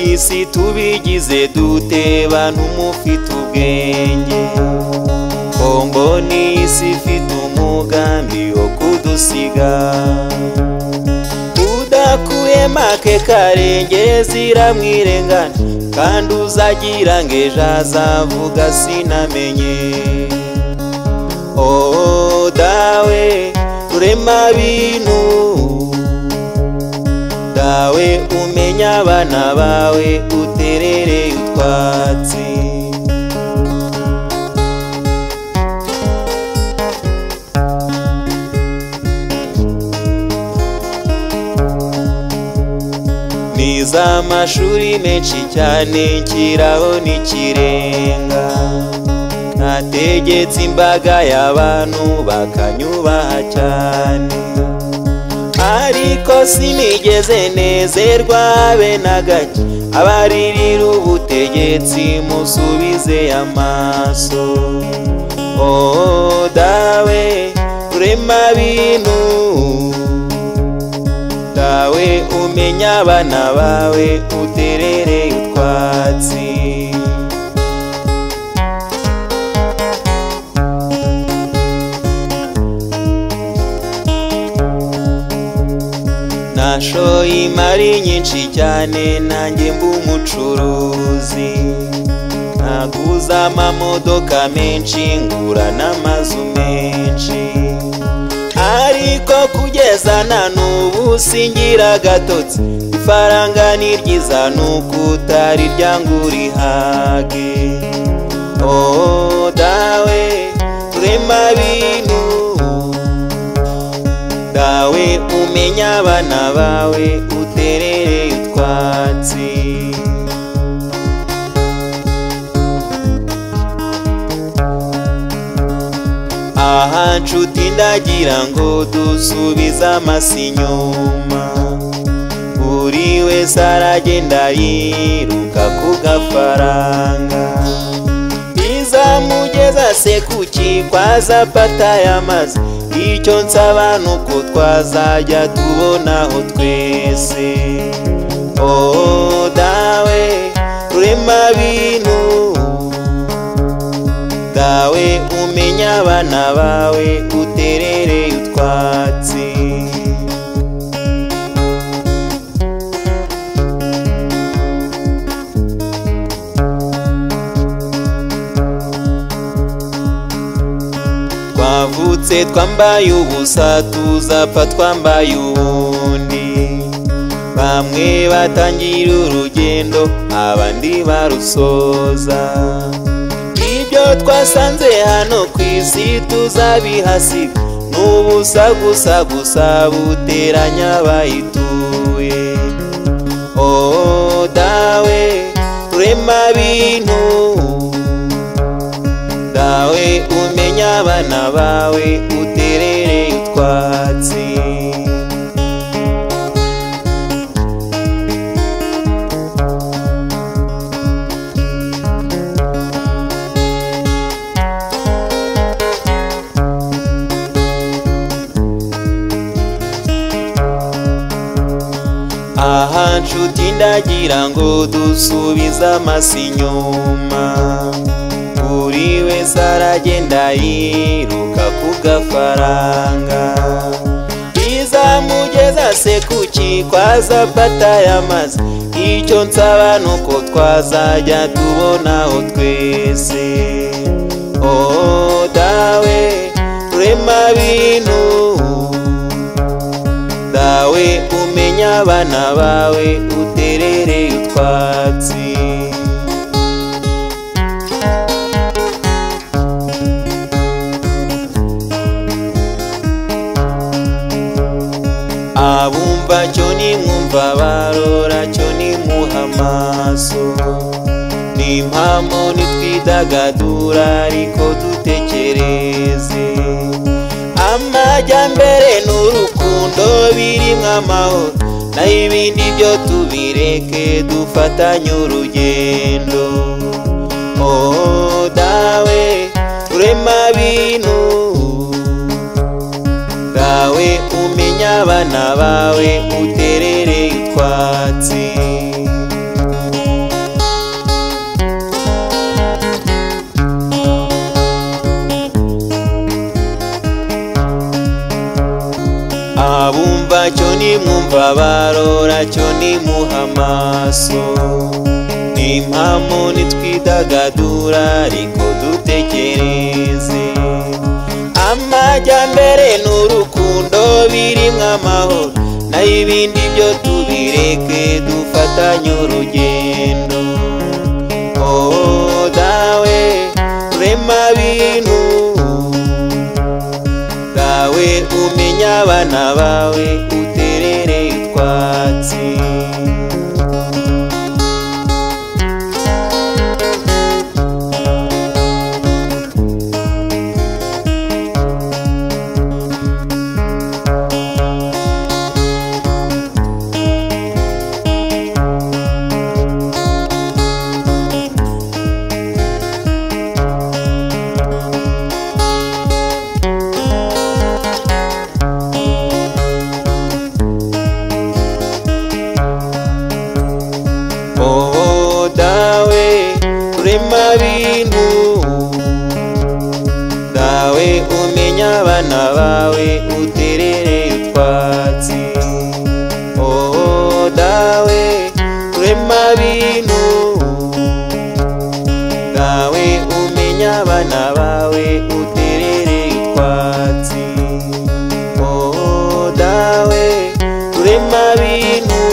isi tubigize dute bantu mufite ubwenge ko mbona isi ifite umugambi wo kudusiga udakuye make karengezi iramwirengana kandi uzagira ngo ejo azavuga sinamenye oh dawe rurema bintu dawe umenya abana bawe uterereye utwatsi niza amashuri menshi cyane kirabona ikirenga nategetse imbaga y'abantu bakanyubaha cyane ariko sinigeze nezerwa habe na gake abaririra ubutegetsi musubize amaso oh dawe urema bintu dawe umenya abana bawe uterereye utwatsi nashoye imari nyinshi cyane nanjye mba umucuruzi naguza amamodoka menshi ngura n'amazu menshi ariko kugeza na n'ubu singira agatotsi ifaranga ni ryiza ni ukutari ryanga urihage oh dawe rurema bintu dawe umenya abana bawe uterereye utwatsi aha nshuti ndagira ngo dusubize amasi inyuma buri wese aragenda yiruka ku gafaranga izamugeza se kuki kwaza pata y'amazi icyo nsaba ni uko twazajya tubonaho twese oh dawe rurema bintu dawe umenya abana bawe uterereye utwatsi twavutse twambaye ubusa tuzapfa twambaye ubundi bamwe batangira urugendo abandi barusoza ibyo twasanze hano ku isi tuzabihasiga n'ubusa gusa gusa buteranya abayituye oh dawe rurema bintu dawe umenya abana bawe uterereye utwatsi aha nshuti ndagira ngo dusubize amasi inyuma buri wese aragenda yiruka ku gafaranga izamugeza se kuki kwaza pata y'amazi icyo nsaba ni uko twazajya tubonaho twese oh dawe rurema bintu dawe umenya abana bawe uterereye utwatsi abumva cyo nimwumva barora cyo nimuha amaso nimpamo nitwidagadura ariko dutekereze amajyambere n'urukundo birimo amahoro naho ibindi byo tubireke dufatanye urugendo oh dawe urema bintu dawe umenya abana bawe uterereye utwatsi mwumva barora cyo nimuha amaso nimpamo nitwidagadura ariko dutekereze amajyambere n'urukundo birimo amahoro naho ibindi byo tubireke dufatanye urugendo oh dawe rema bintu bwawe umenya abana bawe uterereye utwatsi oh dawe rema bintu dawe umenya abana bawe uterereye utwatsi oh dawe rema bintu dawe umenya abana bawe uterereye utwatsi oh dawe rema bintu